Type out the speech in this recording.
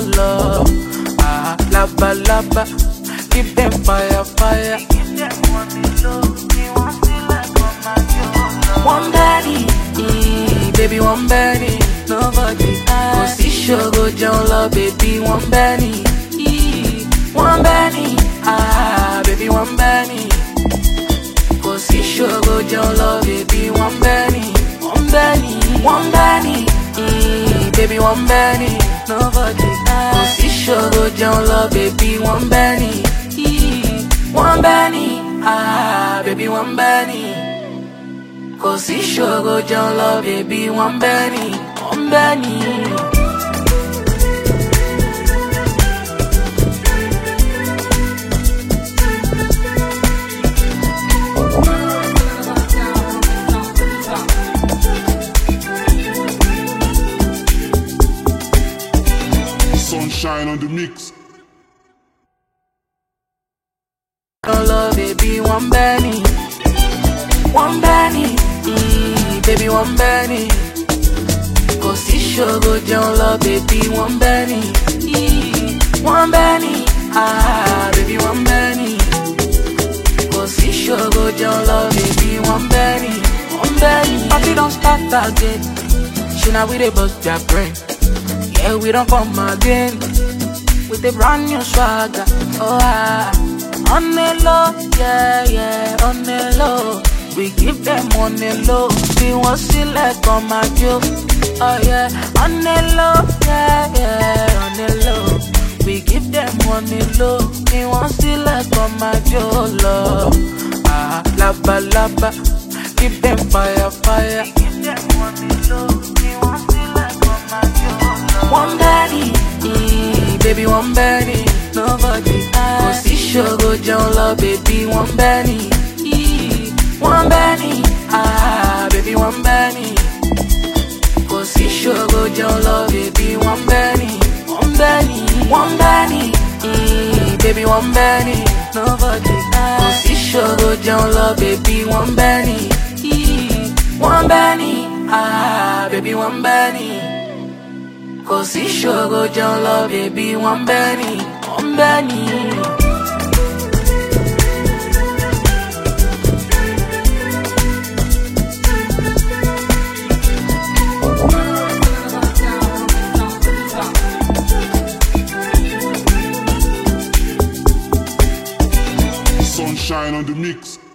love. Ah, laba laba, give them fire fire. One body, mm, baby one body, nobody. Kò sí ṣòro jẹun lọ, baby one body. mm, One body, ah, baby one body. Kò sí ṣòro jẹun lọ, baby one body. One body, one body, mm, baby one body, nobody. Kò sí ṣòro jẹun lọ, baby one body. mm, One body, ah, baby one body. Kò sí ṣòro jẹun lọ, bèbí wọ́n bẹ́ ni, wọ́n bẹ́ ni. Sunshine on the mix. Jẹun lọ, bèbí wọ́n bẹ́ ni. Wọ́n bẹ́ ni, mm, bèbí wọ́n bẹ́ ni. Kò sí ṣòro jẹun lọ, bèbí wọ́n bẹ́ ni. mm, Wọ́n bẹ́ ni, ah, bèbí wọ́n bẹ́ ni. Kò sí ṣòro jẹun lọ, bèbí wọ́n bẹ́ ni. Wọ́n bẹ́ ni. Party don start again. Ṣé na we dey bust their brain? Yeah, we don't come again with a brand new swagger. Oh, ah. on the low, yeah, yeah, on the low. We give them on the low. We want select on my joke. Oh, yeah, on the low, yeah, yeah, on the low. We give them on the low. We want select on my joke, love. Ah, laba, laba. Give them fire, fire. Give them on the low. We want select on my joke, love. One body, mm, baby, one body, nobody. Kò sí ṣòro jẹun lọ, baby, one body. mm, One body, ah, baby, one body. Kò sí ṣòro jẹun lọ, baby, one body. One body, one body, mm, baby, one body, nobody. Kò sí ṣòro jẹun lọ, baby, one body. mm, One body, ah, baby, one body. Kò sí ṣòro jẹun lọ, bèbí wọ́n bẹ́ ni, wọ́n bẹ́ ni. Sunshine on the mix.